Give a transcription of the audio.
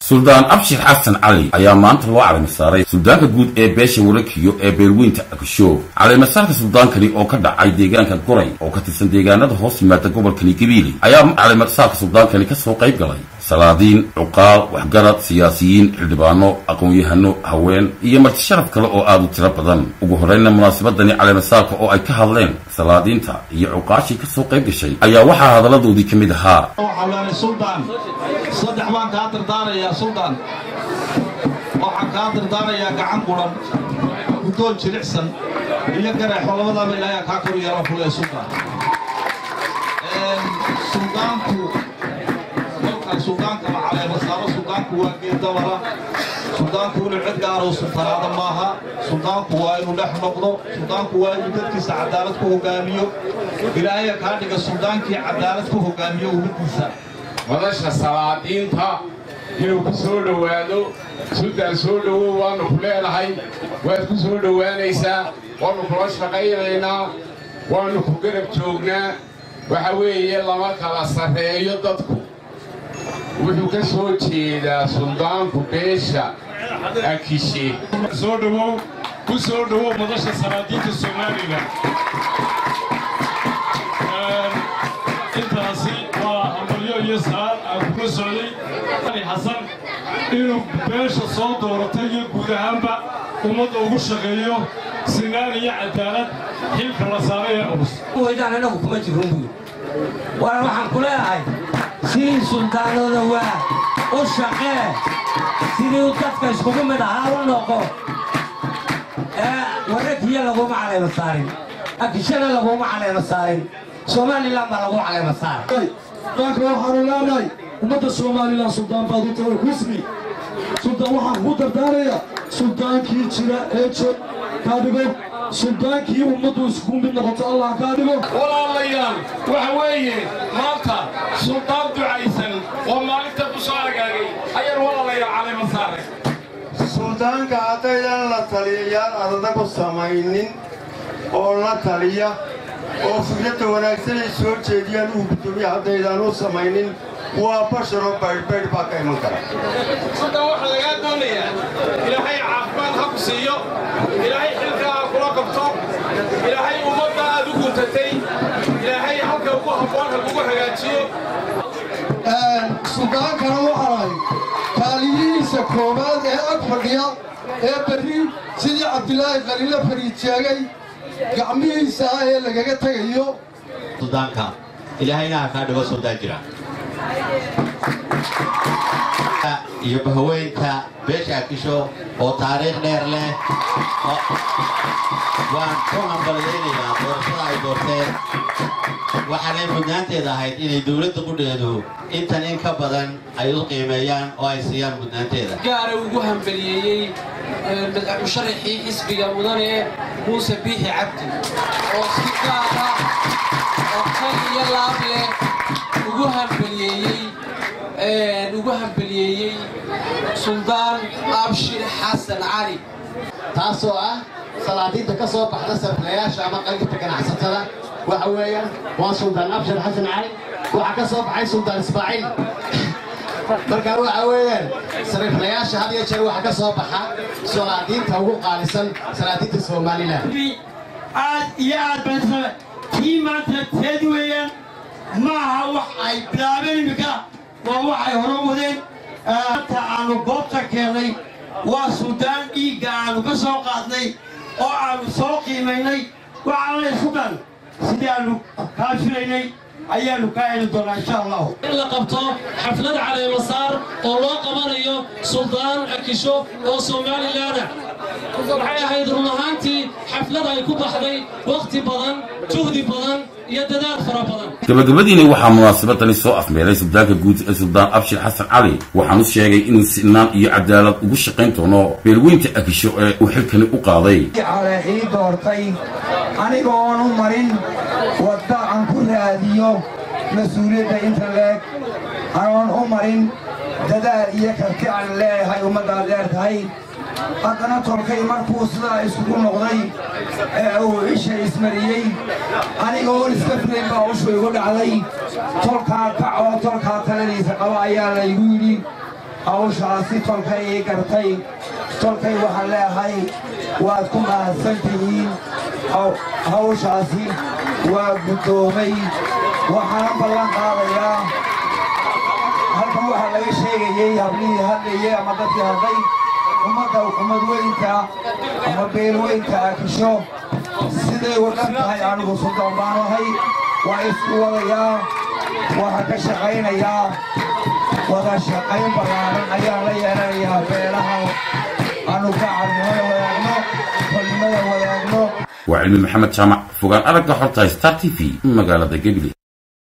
suldaan abshir xasan cali ayaa maanta loo calamasaaray suldaanka guud ee beesha warakiyo ee beelweynta akusho calamasaalka suldaankani oo ka dhacay deegaanka goray oo ka tirsan deegaanada hoos yimaada gobolkani gabiili ayaa calamasaalka suldaankani kasoo qayb galay salaadiin cuqaal waxgarad siyaasiyiin xildhibaano aqoon-yahano haween iyo marti sharaf kale oo aada u tiro badan ugu horreynna munaasabadani calemasaalka oo ay ka hadleen salaadiinta iyo cuqaashii kasoo qayb gashay ayaa waxaa hadalladoodii ka mid ahaa suldaan saddex baan kaa dardaarayaa suldaan waxaan kaa dardaarayaa gacan quran guddoon jilicsan iyo gareexo labadaaba ilaahay kaa kor yeelo fule suldaan suldaanku kolkan suldaanka la caleemasaaro suldaanku waa geedabara suldaanku inuu cid gaaro sultanaada maaha suldaanku waa inuu dhex noqdo suldaanku waa inuu dadkiisa cadaalad ku hogaamiyo ilaahaya kaa dhiga suldaankii cadaalad ku hogaamiyo ummadiisa madasha salaadiinta inuu ku soo dhowaado suldaan soo dhowow waannu ku leenahay waad ku soo dhowaanaysaa waannu kula shaqaynaynaa waannu ku garab joognaa waxa weeye lama kala sarreeyo dadku wuxuu ka soo jeedaa suldaanku beesha akishe soo dhowow ku soo dhowow madasha salaadiinta somalilan intaasi waa amalyo iyo saar aan kuga socday ali xasan inuu beesha soo dooratay iyo guud ahaanba ummadda ugu shaqeeyo sinaan iyo cadaalad xilka la saaray ee culus weydaan anagu kuma jirun buy waana waxaan ku leedahay sidii suldaanada waa u shaqee sidii dadka iskugu mid ahaa u noqo ee warakiya laguma calayma saarin akishana laguma calayma saarin somalilan baa lagu calayma saaray daanka waxaanu leenahay ummadda somalilan suldaan baad u tahay husni suldaan waxaan kuu dardaarayaa suldaankii jira ee joog kaa dhigo suldaankii ummaddu isku mid noqoto allah kaa dhigo walaalayaal waxa weeye maanta suldaan ducaysan oo maalinta ku soo agaagay ayaan walaalayaal calayma saaray suldaanka haddaydan la taliyayaal adada ku samaynin oo la taliya oo fikradda wanaagsan ay soo jeediyaan uu guddoomiya haddaydan u samaynin waa basharoo baydhbaydh baa ka iman kara suldaan waxaa lagaa doonayaa ilaahay caafimaad ha ku siiyo ilaahay xilkaa ha kula qabto ilaahay ummadda aad u guntatay ilaahay halka ugu habboon ha kugu hagaajiyo suldaankana waxaanahay kaaliyihiisa koowaad ee ag fadhiya ee berri sidii cabdilaahi khaliile fariid sheegay gacmihiisa ah ee lagaga tegayo suldaanka ilaahayna ha kaa dhigo suldaan jira iyo bahaweynta beesha akisho oo taariikh dheer leh waan ku hambalyaynayaa doorashada ay doorteen waxaanay mudnaanteeda ahayd inay dowladda qudheedu intan in ka badan ay u qiimeeyaan oo ay siiyaan mudnaanteeda gaara ugu hambaliyeeyey musharaxii xisbiga mudane muuse biixi cabdi oo si gaara oo kal iyo laab leh ugu hambaliyeeyey ugu hambaliyeeyey suldaan abshir xasan cali taasoo ah salaadiinta ka soo baxda sarfilayaasha ama qaybta ganacsatada waxa weeyaan waa suldaan abshir xasan cali waxaa ka soo baxay suldaan ismaaciil markaa waxa weeyaan sariiflayaasha had iyo jeer waxaa ka soo baxa salaadiinta ugu qaalisan salaadiinta somalilan aad iyo aad baan tii maanta teed weeyaan maaha wax ay bilaabeen iminka waa waxay hore wadeen anta aanu goobta keennay waa suldaan dhiigga aanu ka soo qaadnay oo aanu soo qiimaynay waxaanay suldaan sidii aanu kaa filaynay ayaanu kaa heli doonaa insha allahu in la qabto xaflad caleemasaar oo loo qabanayo suldaan akisho oo somalilaana waxay ahayd run ahaantii xaflad ay ku baxday wakhti badan juhdi badan iyo dadaal fara badan gabagabadiina waxaa munaasabadani soo afmeeray suldaanka guud ee suldaan abshir xasan cali waxaanu sheegay inuu sinaan iyo cadaalad ugu shaqayn doono beelweynta akisho ee uu xilkani u qaaday ii doortay anigoon u marin wadda aan ku raadiyo mas-uuliyadda inta leeg anoon u marin dadaal iyo karti aan leeyahay ummaddaad leer tahay haddana tolkay markuu sidaa isugu noqday ee uu isha ismariyey anigoon iska filayn baa ushu igu dhacday tolkaa kac oo tolkaa taladiisa qaba ayaa laygu yidhi hawshaasi tolkay ii gartay tolkay waxaan leeahay waad ku mahadsan tihiin hawshaasi waa guddoomay waxaana ballan qaadayaa halkan waxaa laga sheegayey hablihii hadlayey ama dadkii hadlay ummadda umadweynta ama beelweynta akisho siday wadhan tahay anigu suldaan baan ahay waa isku wadayaa waxaa ka shaqaynayaa wada shaqayn ballaaran ayaan la yeelanayaa beelaha aanu gacarnimada wadaagno kolnimada wadaagno waa cilmi maxamed jaamac fogaan aragga xorta star t v magaalada gebile